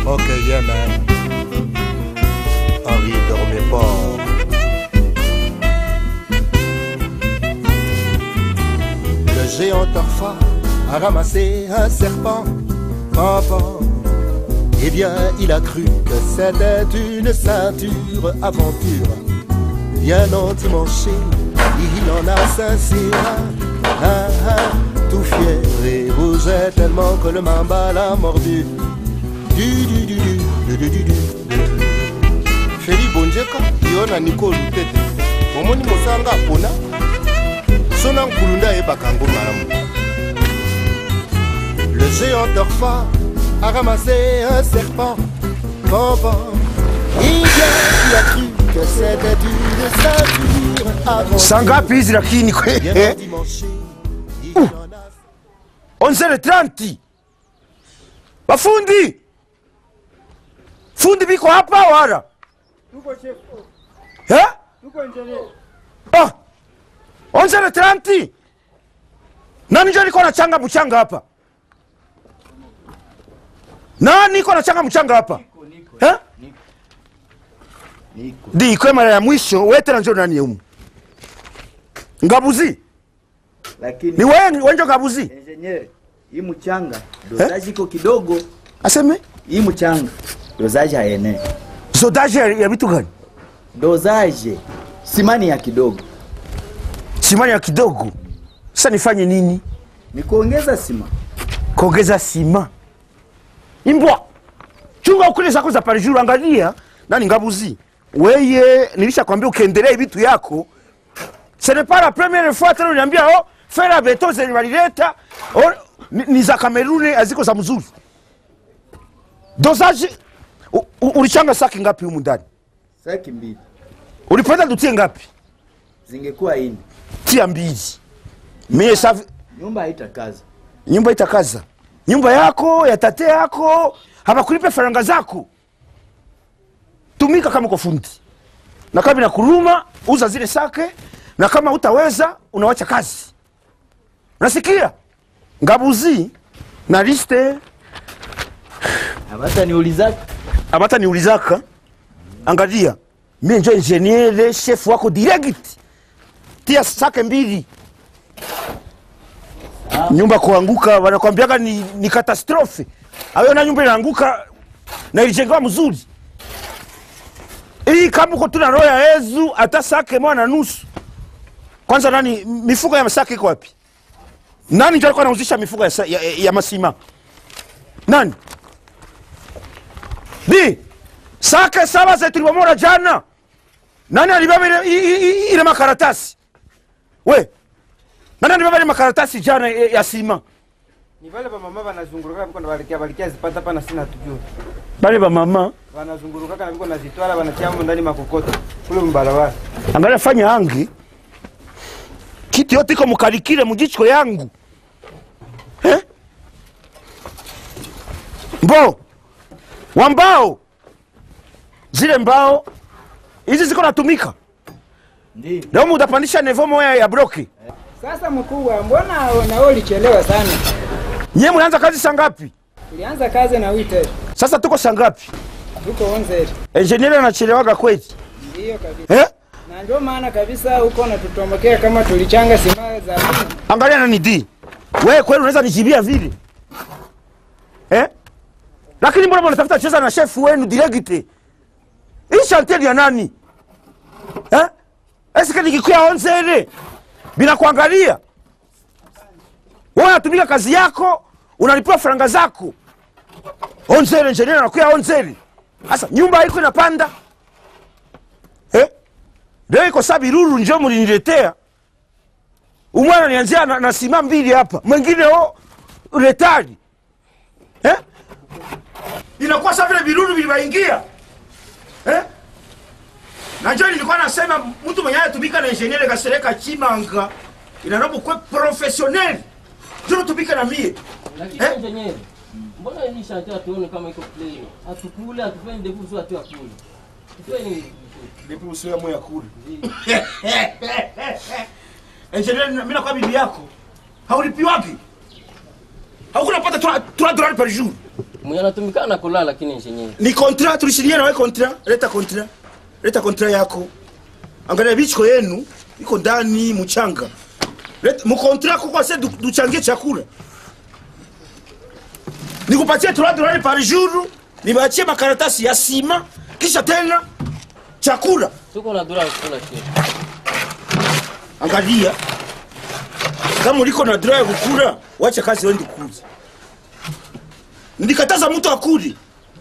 Ok, yeah, man. Henri dormait pas. Le géant Orpha a ramassé un serpent. Papa. Eh bien, il a cru que c'était une ceinture aventure. Bien endimanché, il en a cincé un. Ah, ah, tout fier et rougeait tellement que le mamba l'a mordu. Du, du, du, du, du, du, du, du. feli bonjeka yo na nikolu tete omoni mosanga apona so na nkulu nde ayebaka yango malamu le géant orpha a ramassé un serpent Papa, il vient, il a cru que c'était une ceinture avant saa ngapi hizi lakini kwe Bien eh? dimanche, il en a onzele 30 bafundi fundi biko hapa wala eh? ah. onzele 30 nani njo niko nachanga mchanga hapa nani niko nachanga mchanga hapa eh? di ikwe mara ya mwisho wetena njo nani umu ngabuzi lakini ni wewe wenjo ngabuzi engineer, hii mchanga dozaji iko kidogo, aseme hii mchanga dozaji haene sodaje ya ya vitu gani dozaje simani ya kidogo, simani ya kidogo sasa nifanye nini ni kuongeza sima. kuongeza sima imbwa chunga ukule zako za parijuru angalia nani ngabuzi weye nilisha kwambia ukiendelea vitu yako ce n'est pas la première fois tena uniambia oh fera beto zenye walileta oh, ni, ni za kameruni haziko za mzuri dozaji u- u- ulichanga saki ngapi humu ndani Saki mbili ulipenda tutie ngapi zingekuwa ini, tia mbili mie safi nyumba haitakaza. nyumba itakaza nyumba yako ya tate yako habakulipe faranga zako tumika kama uko fundi na kama na kuruma uza zile sake na kama utaweza unawacha kazi nasikia ngabuzi na liste Abata niulizaka abata niulizaka angalia mie njo ingeniere chef wako direct tia sake mbili nyumba kuanguka wanakwambiaga ni, ni katastrofe awena nyumba inaanguka na ilijengewa mzuri hii kama uko tuna roho ya yezu hata sake moja na nusu kwanza nani mifuko ya masake iko wapi nani njo alikuwa anauzisha mifuko ya, sa- ya, ya, ya masima nani di sake saba za tulibomora jana nani alibeba ile, i- i- i- ile makaratasi we nani alibeba ile makaratasi jana ya, ya sima ni vale vamama vanazungurukaka viko navalikia valikia zipata pana sina tujue bale bamama vanazungurukaka na viko nazitwala vanatiamo ndani makokoto kule mbarabara angalia fanya angi kitu yote iko mukalikile mujichiko yangu eh? mbo wa mbao zile mbao hizi ziko natumika ndio leo mutapandisha nevo moya ya broki Sasa mkubwa, mbona nao ulichelewa sana? nyie mulianza kazi saa ngapi Ulianza kazi na wite sasa tuko saa ngapi huko Onzeri. enjenieri anachelewaga kweli Ndiyo kabisa. eh? Na ndio maana kabisa huko natutombokea kama tulichanga sima za pili. angalia nani di wewe kweli unaweza nijibia vile eh? lakini mbona mnatafuta cheza na chef wenu direkte hii chantier ya nani eh? eske nikikuya onzere bila kuangalia wewe unatumika kazi yako unalipiwa faranga zako onzere engineer anakuya onzere sasa nyumba haiko inapanda eh? leo iko saa biruru njo muliniletea umwana nianzia na, na sima mbili hapa mwingine o retari eh? inakuwa sa vile virudu vilivaingia eh? najo nilikuwa nasema mtu mwenye anatumika na ingeniere kasereka chimanga inanapo kwe profesioneli njo natumika na mie Lakini Eh? engineer, mbona hii shanti hatuone kama iko plain? Hatukule, hatufanye ndevu sio hatu akule. Tufanye nini? nipuusiwe ya kule ingeniere mi nakuwa bibi yako haulipiwagi haukuna pata 3 dolari par jour mwenye anatumikana na kulala lakini engineer ni kontra tulishiria nawe kontra leta kontra leta kontra yako angalia bichiko yenu iko ndani mchanga Leta- mukontra kuko se du- duchangie chakula nikupatie 3 dolari par jour nibaachie makaratasi ya sima kisha tena chakula tuko na dura ya kukula chef angalia kama uliko na dra ya kukula wacha kazi wendi kuuza nilikataza mtu akuli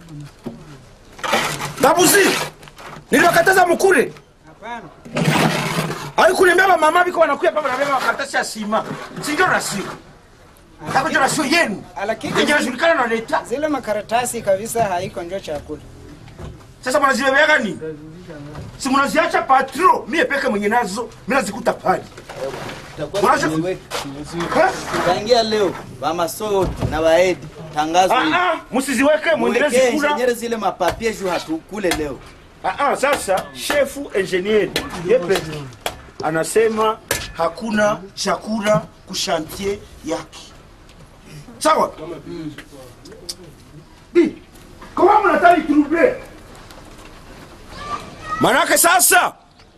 babuzi niliwakataza mukule Hapana. aikulemea bamama biko wanakuya pa banabeba makaratasi ya sima sindio rasio kako ndio rasio yenu Lakini yenye najulikana na leta zile makaratasi kabisa haiko njo chakula. sasa mnazibebeaga nini si mnaziacha patro mie peke mwenye nazo mi nazikuta pale Mwanzo- Eh? tangia leo bamaso na baedi tangazo hili. Ah, ah, musiziweke mwendelezi Mwekee kula engineer zile mapapie juu hatukule leo Ah, ah, sasa shefu engineer yepe anasema hakuna chakula kushantie yake sawa Di, kama mnataka trouble manake sasa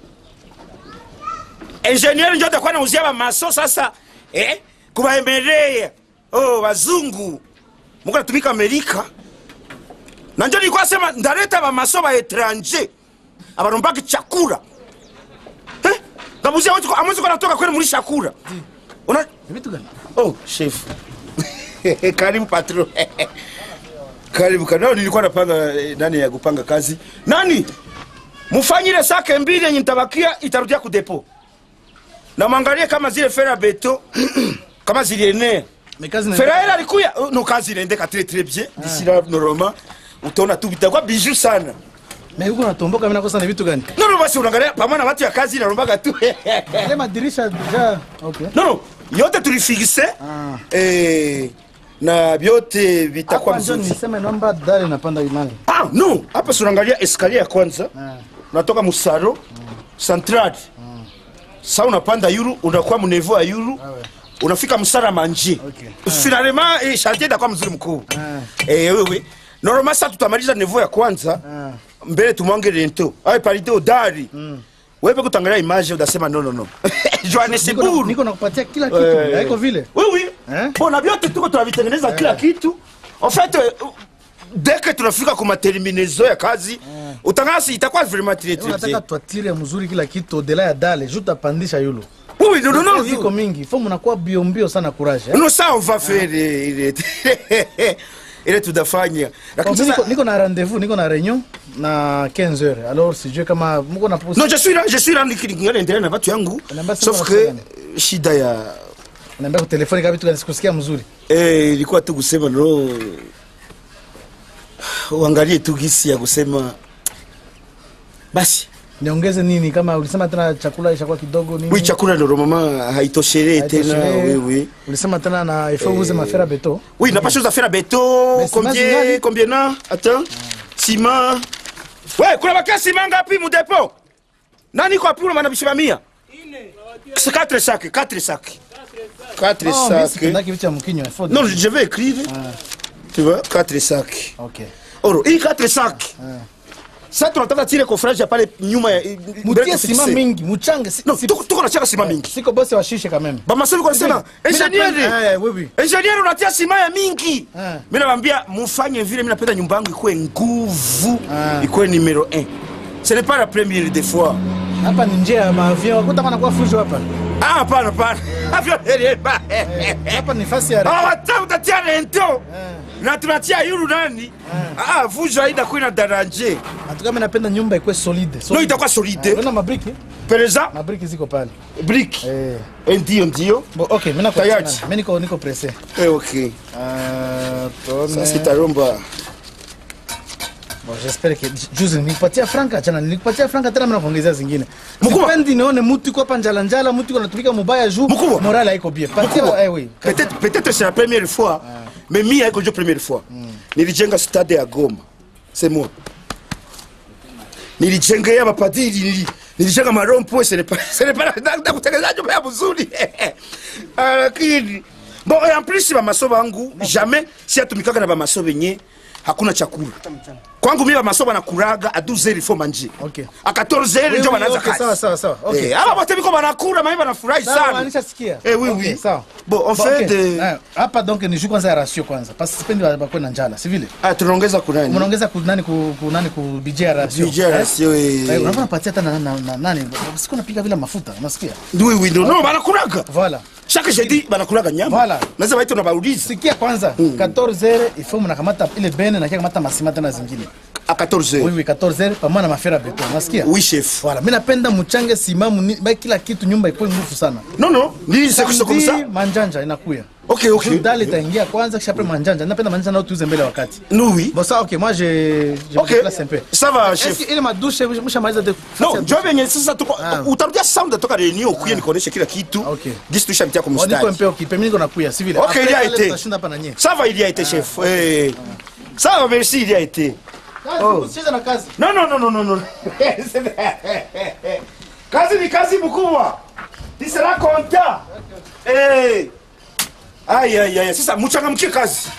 engineer ndio atakuwa anauzia bamaso sasa eh, kubaemelea oh, wazungu muko natumika amerika na njo nilikuwa sema ndaleta bamaso ba etranger abanombaki chakula eh? ngabuzia watu amwezi kwa natoka kweli muri chakula una vitu gani oh chef karibu patro karibu kanao nilikuwa napanga eh, nani ya kupanga kazi nani mufanyire sake mbili yenye nitabakia itarudia kudepo na mwangalie kama zile fera beto kama zilienea mekazi na feraela alikuya Oh, no kazi inaendeka très très bien d'ici là normalement utaona tu vitakuwa bijou sana na huko natomboka mimi nakosa ni vitu gani nono basi unaangalia pamoja na watu ya kazi inarombaga tu ile madirisha deja okay nono yote tulifikise Ah. eh, na vyote vitakuwa hapa ndio mzuri niseme naomba dare napanda imani ah, no hapa si unaangalia eskalier ya kwanza Ah. unatoka musaro central sa unapanda yuru unakuwa mnevo ya yuru unafika msara manje Okay. finalement eh, chantier itakuwa mzuri mkuu Ah. eh, wewe normal sa tutamaliza nevo ya kwanza Ah. mbele tumwange rento ay paride odari wewe kutangalia image udasema no no no niko na- Johannesburg niko nakupatia kila kitu Eh. haiko vile Oui, oui. Eh? Bona vyote tuko tunavitengeneza kila kitu. En fait, euh, dès que tunafika kwa materminezo ya kazi, utangasi itakuwa vraiment très très unataka bien. twatire mzuri kila kitu odela ya dale juu tapandisha yulu Oui, oui, non, non, non. ziko mingi fo mnakuwa bio mbio sana courage eh? Non, ça on va faire euh, ile ile tutafanya. Bon, Lakini mi niko, sasa niko na rendez-vous niko na réunion na 15 heures alors sijue kama mko na Non, je suis là, je suis là nikingana endelea na watu yangu. Unaambia sema Sauf watu que gani? shida ya naambia kwa telefoni kama vitu gani sikusikia mzuri eh, ilikuwa tu kusema no uangalie tu gisi ya kusema basi niongeze nini kama ulisema tena chakula ishakuwa kidogo nini oui chakula ndo mama haitoshelee tena Haitoshelei. oui oui ulisema tena na il faut uze mafera beto Oui, n'a pas chose à faire à béton. Mais ciment Combien, zingali? combien na? Attends. Ciment. Ouais, kuna bakia ciment ngapi mu dépôt? Nani kwa pula mana bishima mia? C'est 4 sacs, 4 sacs. 4 Oh, mimi sacs. sipendaki vitu ya mkinywa il faut Non, je vais écrire. Tu vois, 4 sacs. okay Oro, hii 4 sacs. Sasa tunataka tile coffrage ya pale nyuma ya mutie sima mingi muchange si, Non, si, tuko tuko na chaka ciment mingi. siko bosi wa shishe quand même Ba masoli kwa sema, Mimi napenda- engineer. eh, oui oui engineer unatia sima ya mingi Ah. mi nawambia mufanye vile mi napenda nyumba yangu ikuwe nguvu Ah. ikuwe numero 1 ce n'est pas la première des fois hapa ni njia ya maavion wakuta kana kwa fujo hapa ah hapana hapana Avyo dereva. hapa ni fasi ya Ah, wata utatia rento na tunatia yuru nani ah vujo haida kuina daranje Atuka mimi napenda nyumba ikuwe solide. no itakuwa solide Unaona mabriki? pereza Mabriki ziko pale. brick Eh. Eh, ndio ndio Bo, okay, mimi nako Tayari. mimi niko niko pressé. Eh, okay Ah, tuone. sasa itaromba Bon, j'espère que juzi nilipatia franka chana nilikupatia franka tena mimi nakuongezea zingine. Mkubwa. Sipendi nione mtu iko hapa njala njala, mtu iko anatumika mubaya juu. Mkubwa. Morale haiko bien. Patia Mkubwa, eh oui. peut-être peut-être c'est la première fois mais mi haiko ndio première fois nilijenga stade ya Goma c'est moi nilijengea mapadiri nili, nilijenga marompo ce n'est pas ce n'est pas na kutengeneza nyumba ya mzuri Ah, lakini bon et en plus ba maso bangu jamais si atumikaka na ba maso benye hakuna chakula kwangu mimi bamaso banakuraga a 12 heures il faut manger Okay. a 14 heures Oui, ndio oui, banaanza okay, kazi sawa, sawa, sawa. Okay, Eh, aba bote biko banakura mimi banafurahi Sawa, sana nishasikia. Eh, oui, Okay, oui. sawa. Bon, on Bon, fait okay. de- Eh, hapa donc ni juu kwanza ya rasio kwanza parce que sipendi wa- wakuwe na njala si vile ah tunaongeza kunani mnaongeza ku nani ku, ku nani ku bije ya rasio Budget ya ratio, eh. eh unakuwa unapatia hata na, na, na nani siku napiga vile mafuta unasikia oui oui non non banakuraga voilà chaque jeudi banakulaga nyama Voilà. naweza baita na bauliza sikia kwanza 14 heures il faut mnakamata ile bene na kia kamata masima tena zingine a 14 oui heures oui 14 heures pamoja na mafera beton unasikia oui chef Voilà, mimi napenda mchange simamu ni, ba kila kitu nyumba ikuwe nguvu sana. non non ni c'est c'est comme ça Samedi, manjanja inakuya. ok ok Juu dali itaingia kwanza kisha après manjanja. Napenda manjanja nao tuuze mbele ya wakati. nous oui Bon ça OK, moi je je ok me déplace un peu. ça va Est-ce chef que ile madushe mshamaliza de no njo venye sasa tuko Ah. utarudia sound toka reunion kuye nikuoneshe kila kitu Okay. gisi tushapitia kwa On dit mstari un peu OK, mimi niko nakuya si vile. Ok, Après, il y a pale été. tutashinda hapa na nyie. ça va il y a été chef Eh. ça va merci il y a été Oh, usicheze na kazi. non non non non non non kazi ni kazi mkubwa tu seras content eh ay ay ay sasa mchangamkie kazi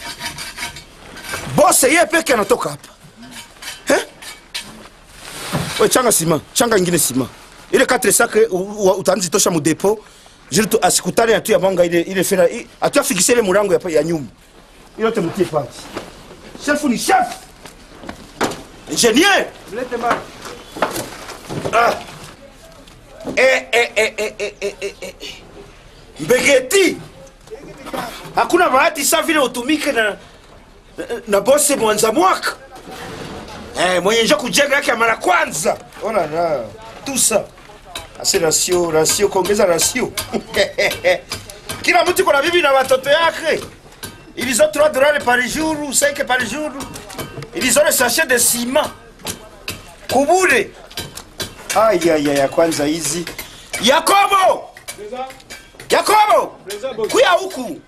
boss yeye peke anatoka hapa eh we changa sima changa ingine sima ile 4 sac utaanzi tosha mu depot jiri tu asikutane atu ya mwanga ile ile fera i- atu afikishe ile murango ya, ya nyumba ile yote mtie pati chef ni chef ingénieur Mlete mara. Ah. Eh, eh, eh, eh, eh, eh, eh, eh. mbegeti hakuna bahati sa vile utumike na, na, na bose mwanza mwaka eh, mwenye njo kujenga yake ya mara kwanza ona na tusa ase rasio rasio kuongeza rasio kila mtu kuna bibi na watoto yake ilizo 3 dollars par jour 5 par jour ilizo le sachet de ciment kubure ayaya kwanza hizi yakobo yakobo kuya huku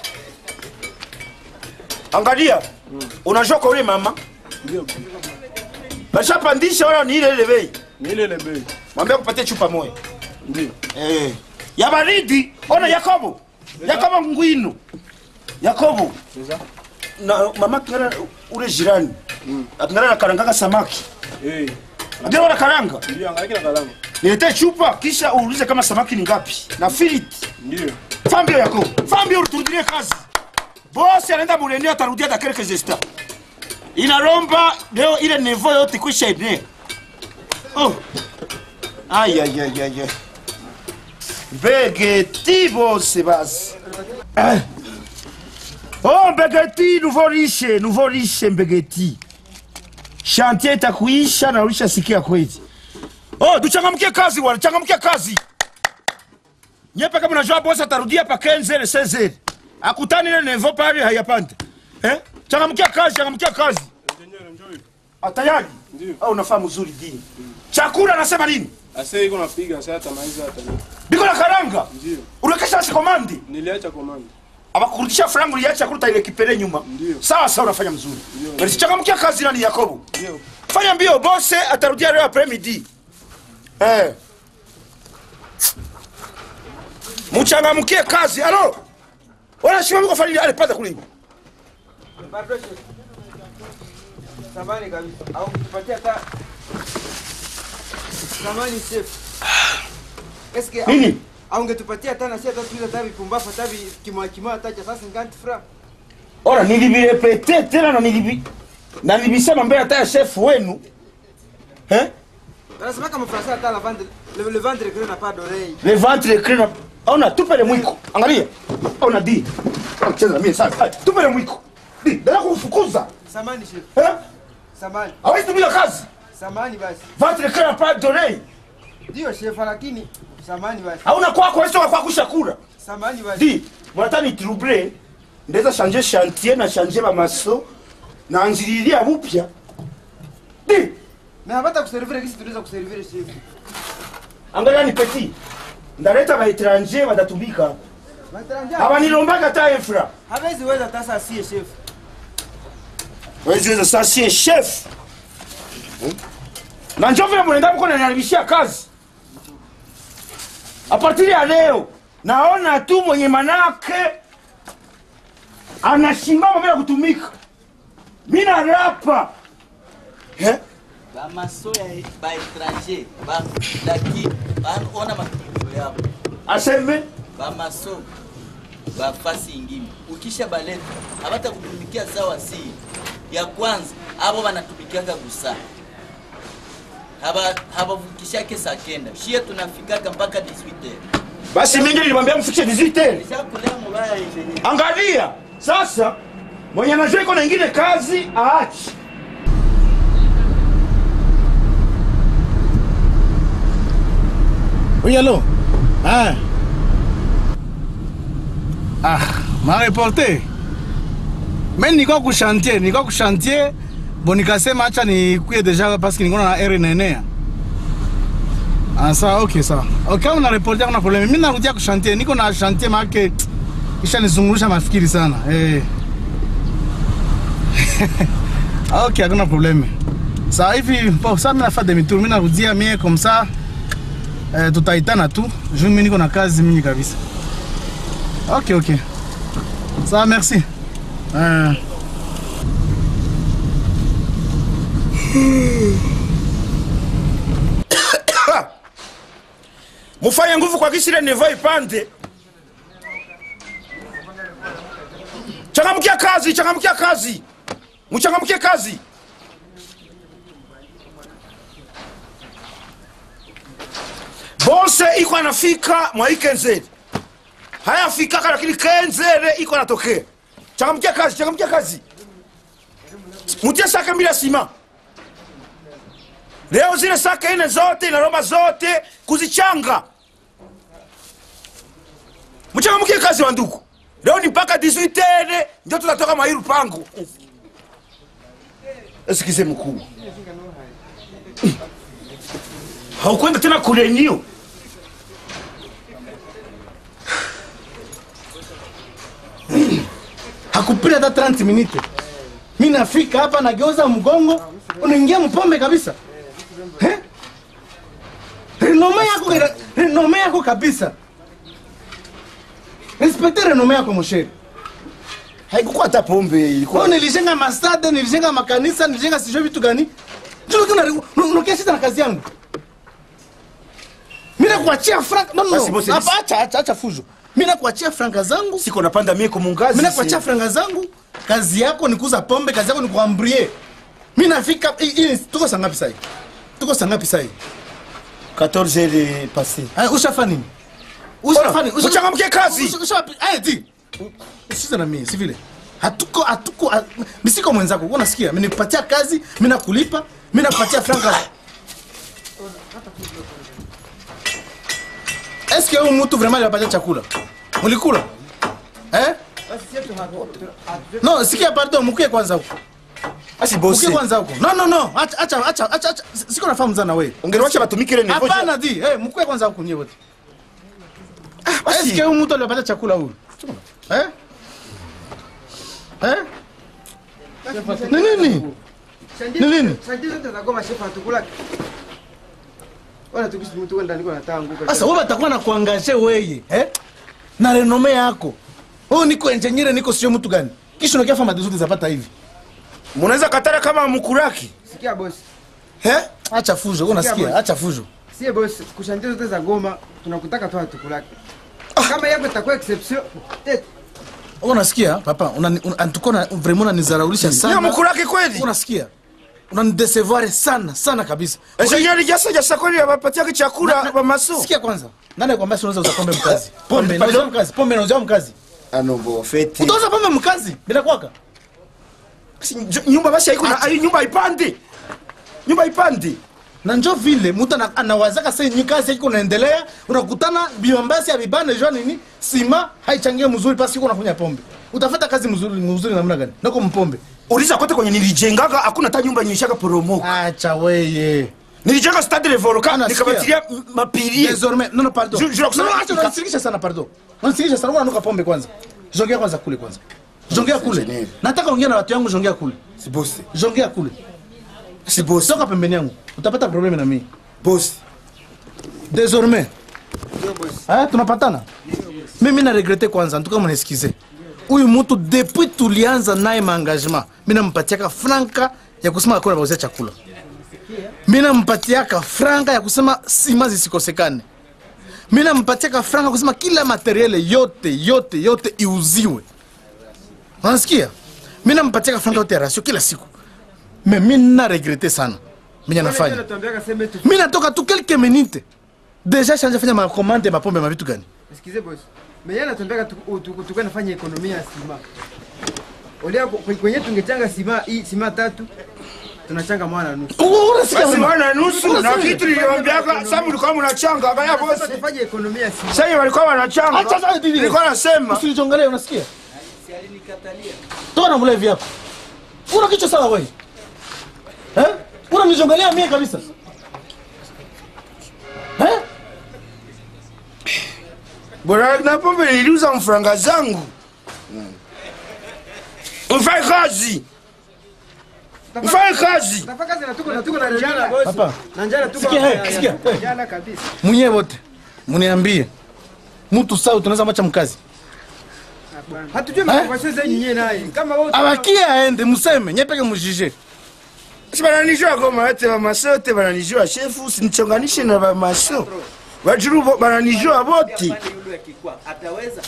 angalia unajua kwa ule mama bashapandisha wala ni ile ile bei Ni ile ile bei. mwambia kupatia chupa moja Ndio. eh. ya baridi ona yakobo yakobo ngwino yakobo na mama kingana ule jirani akingana na karangaka samaki Eh, ndio wana karanga ndio angalia na kalamu. niletee chupa kisha uulize kama samaki ni ngapi na filiti Ndio. fambio yako fambio uturudilie kazi bosi anaenda buleni atarudia ta quelques instants inalomba leo ile nevo yote kwisha ene oh. ay ay ay ay ay begeti bose basi Eh. oh mbegeti nouveau riche nouveau riche mbegeti chantier itakuisha na ulishasikia kweli oh tuchangamkie kazi wana changamkie kazi nyepe kama unajua bosi atarudia pa 15 ile 16 akutani ile nevo pale hayapanda eh changamkia kazi changamkia kazi Engineer enjoy. atayari Ndio. au unafahamu uzuri dini chakula anasema nini Ase iko napiga sasa hata maiza hata. ni- biko na karanga Ndio. unakesha sikomandi Niliacha command. abakurudisha frangu ya chakula utaile kipele nyuma Ndio. sawa sawa unafanya mzuri basi changamkia kazi nani yakobo Ndio. fanya mbio bose atarudia leo après midi eh mchangamkie kazi alo wala shima mko fanya ale pata kule Bado chef. Samani kabisa. Au kutupatia hata Samani chef. Eske nini au ungetupatia hata na sisi hata tuuze hata vipumbafu hata vi- kimwa kimwa hata cha sasa nganti fra. ora nilivirepete tena na nilivi na nilivisema mbele hata ya chef wenu eh Anasema kama Fransa hata la vendre le, le vendre que n'a pas d'oreille. le ventre crina ona tupele mwiko angalia ona di cheza na mimi sasa Ai, tupele mwiko di dada kufukuza Samani chef. eh Samani. hawezi tumia kazi Samani basi. ventre crina pas donné Ndio chef lakini samani basi. hauna kwako wewe kwa kushakura Samani basi. di mwanataka ni trouble ndeza changer chantier na changer ba maso na anjililia bupya di Na hapata kuservire kisi tunaweza kuservire chef. angalia ni petit ndaleta ba étranger batatumika Mataranja. abanilombaga hata infra Hawezi weza hata sasa sie chef. weziweza sasa sie chef Hmm? na njo vile mwenenda mko naniharibishia kazi a partir ya leo naona tu mwenye manake anasimama bila kutumika mi narapa eh? bamaso ya baetranger lakini ona matukio yao aseme bamaso bafasi ingine ukisha baleta habata kutumikia sawa si ya kwanza abo banatumikiaka gusa haba habavukishake saa kenda shie tunafikaka mpaka 18 basi mingi nilimwambia mfikishe 18 shakulea mubaya engineer angalia sasa mwenye anajua iko na ingine kazi aachi Oui, allô Ah. Ah, m'a reporté. Mais niko ku chantier, niko ku chantier. Bon nikasema acha nikuye deja parce que niko na R inaenea. Ah, sawa, okay, sawa. Okay, una reporter kuna problème. Mimi narudia ku chantier, niko na chantier maake kisha nizungurusha mafikiri sana. Eh. okay, hakuna problème. Sawa hivi, bon, sasa mimi nafanya demi tour, mimi narudia mie comme ça. Eh, tutaitana tu juu mimi niko na kazi mingi kabisa. Okay, okay. Sawa, merci. Eh. mufanye nguvu kwa kisile nevo ipande changamkia kazi changamkia kazi mchangamkie kazi bose iko anafika mwa ikenzere hayafikaka lakini kenzere iko anatokea changamkia kazi changamkia kazi mutie sake mbili ya sima leo zile sake ine zote na roma zote kuzichanga mchangamkie kazi wa ndugu leo ni mpaka 18 ndio tutatoka mairu pangu esikize mkuu haukwenda tena kulenio hakupita hata 30 minute mi nafika hapa nageuza mgongo unaingia mpombe kabisa Eh? renome yako renome yako kabisa respekte renome yako mosheri haikukuwa hata pombe Kwa ilikuwa nilijenga mastade nilijenga makanisa nilijenga sijui vitu gani unakia shida na kazi yangu mi nakuachia frank no, no. Basi bosi, Hapa, acha acha acha fujo mi nakuachia franka zangu siko napanda mieko mungazi mi nakuachia franga zangu kazi yako ni kuuza pombe kazi yako ni kuambrie mi nafika hii- hii- tuko saa ngapi sahi tuko saa ngapi sahi 14 heures passé Aya, ushafa nini ushafa nini Usha- mchangamkie kazi usha- usha- aya, ti usize na mimi si vile hatuko hatuko ha- mi siko mwenzako wewe unasikia mimi nikupatia kazi mimi nakulipa mimi nakupatia franka Est-ce que huyu mtu vraiment alipatia chakula mlikula eh no sikia pardon mkuye kwanza huko basi mkuye bosi kwanza huko no no no acha acha acha acha acha. siko nafahamu sana wewe ungeliwacha batumikile nevo hapana di eh mkuye kwanza huko nyewe wote basi. Est-ce que huyu mtu alipatia chakula huyu eh eh ni nini Ni nini? Shanti zote za goma shefu hatukula. Wala tukisi mtu kwenda niko natanguka. sasa wewe batakuwa na kuangaje weye eh na renome yako oh niko engineer niko sio mtu gani kisha unakia fama zote zapata hivi munaweza katara kama mkuraki Sikia boss. eh acha fujo wewe unasikia boss. acha fujo Sie boss, kushanti zote za goma tunakutaka tu hatukulaki. Kama yako itakuwa exception, tete. wewe unasikia papa unani- un- antuko na vraiment unanizaraulisha ya sana mkuraki kweli unasikia unanidesevoir sana sana kabisa engineer jasa jasa kweli abapatiaki chakula bamaso sikia kwanza nani akwambia si unaweza uza pombe mkazi pombe Pardon? nauza mkazi pombe nauza mkazi anobo feti utauza pombe mkazi bila kwaka Si, njo- nyumba basi haiko na- ai- nyumba ipande nyumba ipande na njo vile mtu ana- anawazaka sasa nyi kazi yako unaendelea unakutana biombasi ya bibane jua nini sima haichangie mzuri pasi uko unafanya pombe utafata kazi mzuri mzuri namna gani nako mpombe uliza kote kwenye nilijengaga hakuna hata nyumba nyishaka poromo acha weye nilijenga stade le volcan Ana, sikia. nikabatilia m- mapirie désormais non non pardon Je- je la kusema- non acha unanisikisha sana pardon unanisikisha sana unanuka pombe kwanza jongea kwanza kule kwanza jongea kule Engineer. nataka ongea na watu yangu jongea kule si bosi jongea kule si bosi soka pembeni yangu utapata probleme na mimi bosi désormais ah tunapatana mimi na regrete kwanza ntuka mnaesikize huyu mtu depuis tulianza naye maengagement mi nampatiaka franka ya kusema akona bauzia chakula mi nampatiaka franka ya kusema sima zisikosekane mi nampatiaka franka ya kusema kila materiele yote yote yote iuziwe unasikia mi nampatiaka franka yote ya rasio kila siku me mi na regrete sana minya nafanya Natuambiaka sema tu. mi natoka tu quelques minutes deja shanja fanya makomande mapombe mavitu gani Sikize boss. Mwenye anatuambiaka tu- tu- tukuwe nafanya ekonomia ya sima. Olia kwe- kwenye tungechanga sima hii sima tatu tunachanga mwana nusu. basi mwana nusu na kitu niliwaambiaka sasa mlikuwa mnachanga angalia bosi Sasa tufanye ekonomia ya sima. sasa walikuwa wanachanga Acha sasa bibi. nilikuwa nasema usinichongelee unasikia Si alinikatalia. toka na mlevi yako una kichwa sawa wewe eh unanichongelea mie kabisa eh bora na pombe niliuza mfranga zangu mfanye kazi mfanye kazi Tafaka kazi na tuko na tuko na njala boss. Papa. Na njala tuko. Sikia, hapa, hey, sikia, hey. Njala kabisa. mwenyewe wote muniambie mtu sawa tunaweza macha mkazi Hatujui makonversation zenyu nyewe naye. Kama wewe abakie aende museme nyepeke mujije si bananijua goma wote bamaso wote bananijua shefu sinichonganishe na bamaso bajuru bo- bananijua bote Pale yule akikwa ataweza.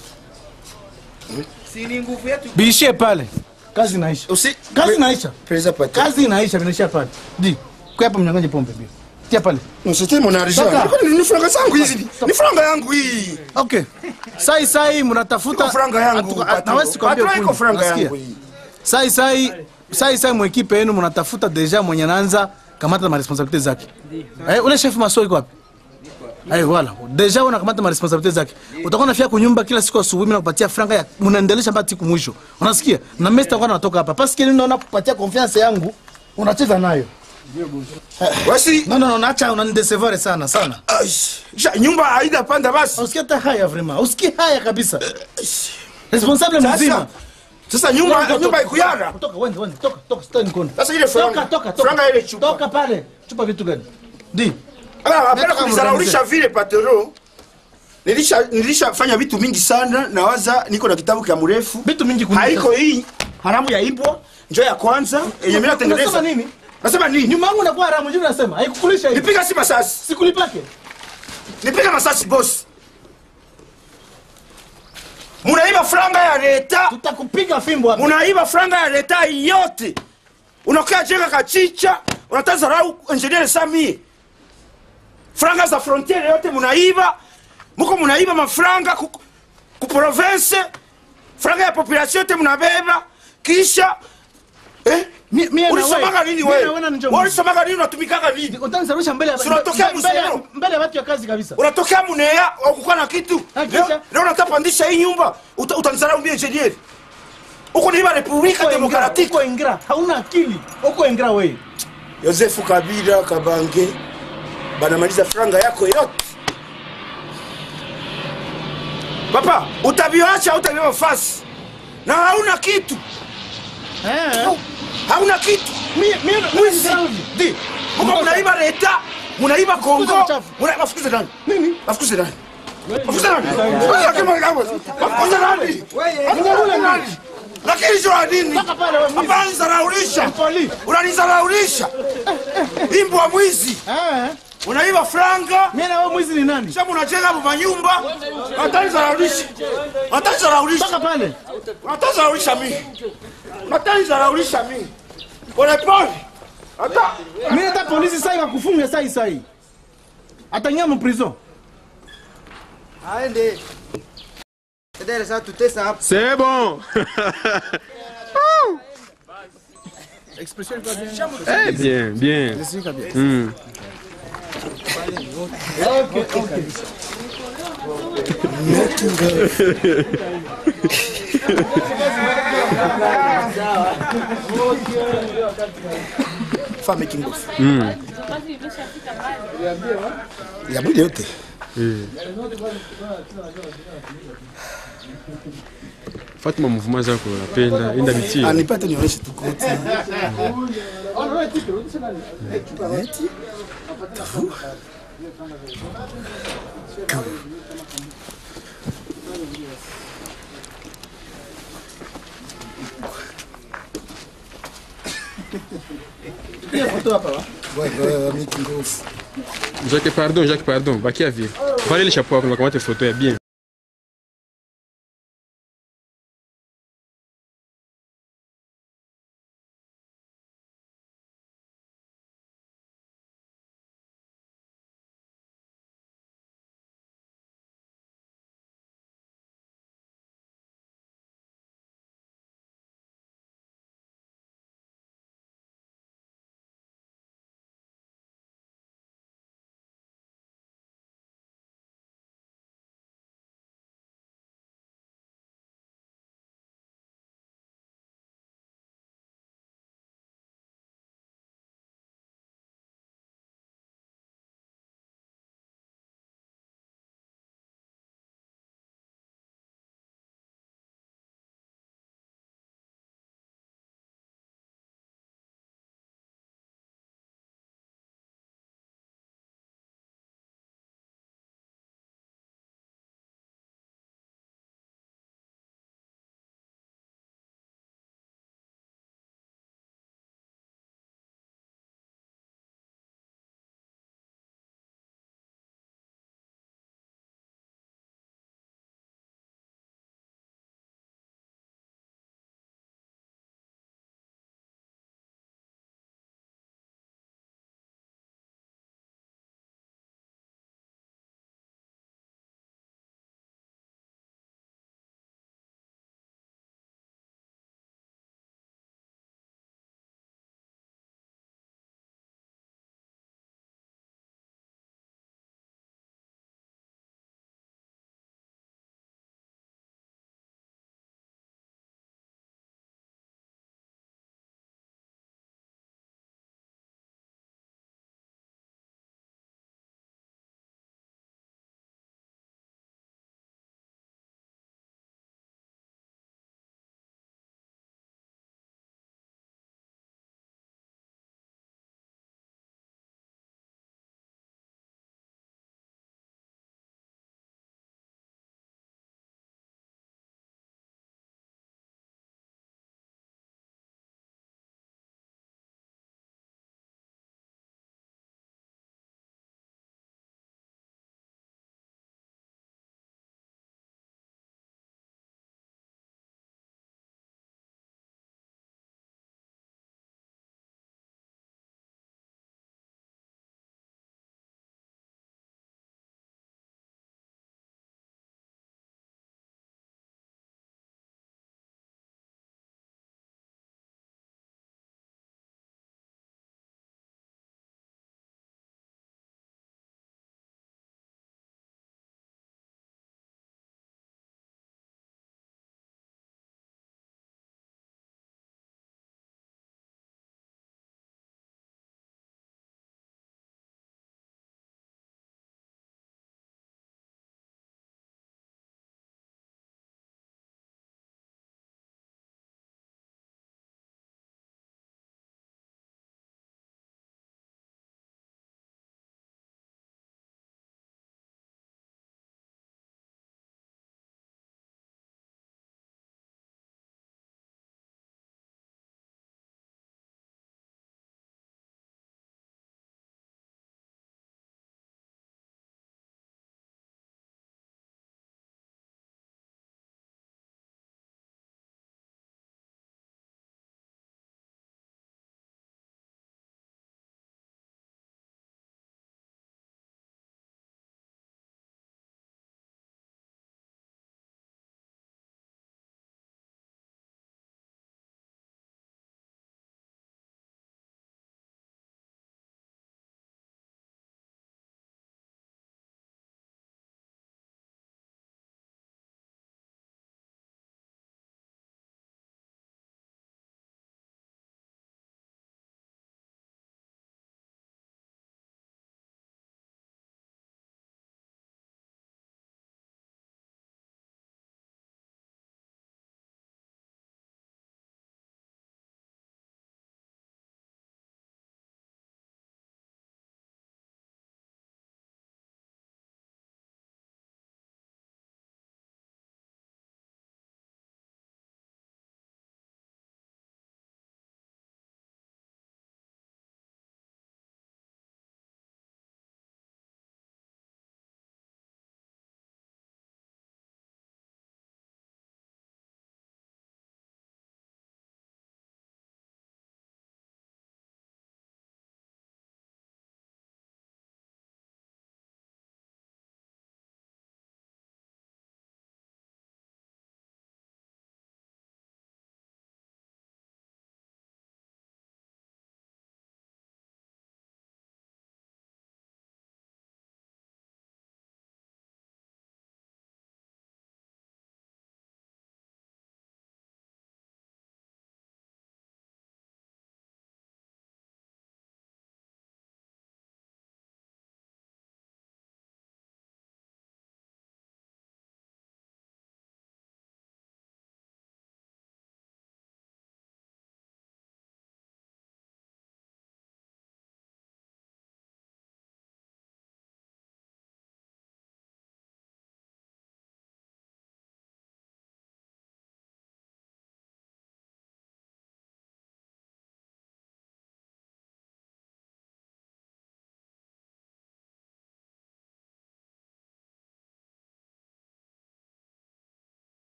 Si ni nguvu yetu. biishie pale kazi inaisha usi kazi inaisha presa pata kazi inaisha vinaisha pale di kwa hapa mnyanganye pombe bio tia pale Msete mon argent. Toka. Nilikuwa ni franga zangu hizi. Ni franga yangu hii. okay sai sai mnatafuta Iko franga yangu. Atuka- patron. nawezi kuambia Patron iko ukweli. franga Nasikia? yangu hii. sai sai sai sai mwekipe yenu mnatafuta deja mwenye anaanza kamata maresponsabilite zake eh, ule chef maso iko wapi Ay, wala deja unakamata maresponsabilite zake utakuwa nafia kunyumba kila siku asubuhi mimi nakupatia franga ya unaendelesha mpaka siku mwisho unasikia na mimi sitakuwa natoka hapa parce que nini naona kupatia confiance yangu unacheza nayo Basi no no no naacha unanidecevoir sana sana ai, ja, nyumba haida panda basi. usikie hata haya vraiment usikie haya kabisa responsable Sasa mzima sasa nyumba nyumba ikuyara. toka wende wende toka toka sitoi mkono Sasa ile toka franga. toka toka Franga ile chupa. toka pale chupa vitu gani di Ah, hapana Nataka kunizaraulisha vile patero. Nilisha nilishafanya vitu mingi sana na waza niko na kitabu kia mrefu. vitu mingi kunika. Haiko hii haramu ya ibwa njoo ya kwanza yenye mimi natengeneza. Unasema nini Nasema nini? nyuma yangu nakuwa haramu juu nasema haikukulisha hivi Nipiga si masasi. sikulipake Nipiga masasi boss. Munaiba franga ya leta. tutakupiga fimbo hapa munaiba franga ya leta yote unakaa jenga kachicha unatazarau engineer samie franga za frontiere yote munaiba muko munaiba mafranga ku, ku province franga ya population yote munabeba kisha eh? Mi- mie na ulisomaga wewe. nini Mie na wewe wewe na njoo Wewe ulisomaga nini unatumikaga nini utanisarusha mbele ya Si unatokea mbele ya- Busero? mbele ya watu ya kazi kabisa unatokea munea ukukuwa na kitu Ah, kisha? leo leo unatapandisha hii nyumba uta, utanizarau mie engineer uko niiba republika Uko ingra, demokratiki uko ingra hauna akili uko ingra wewe yosefu kabila kabange banamaliza franga yako yote papa utaviacha utaviwa fasi na hauna kitu eh hauna kitu mimi mimi Mwizi. di muko munaiba leta munaiba kongo mchafu. muna- bafukuze nani nini bafukuze nani bafukuze nani bafukuze nani bafukuze nani lakini jua nini Toka pale wewe mwizi. hapana nizaraulisha Poli. unanizaraulisha imbwa mwizi eh unaiba franga mimi na wewe mwizi ni nani Sasa unajenga manyumba, watanizaraulisha, watanizaraulisha, toka pale watanizaraulisha mimi, watanizaraulisha mimi pole pole, hata mimi hata polisi sai wakufunga sai sai atanyama prison aende. Dada sasa tutesa hapa. C'est bon. Eh, bien, bien. Hmm. fa making of ya mwili yote Fatima mouvement zako napenda, enda bitie. anipate nionyeshe tu koti Neti. Tavu. Ku. Jacques, pardon, Jacques, pardon. Bakia vile. Pale ile chapeau yako nakamata foto ya bien.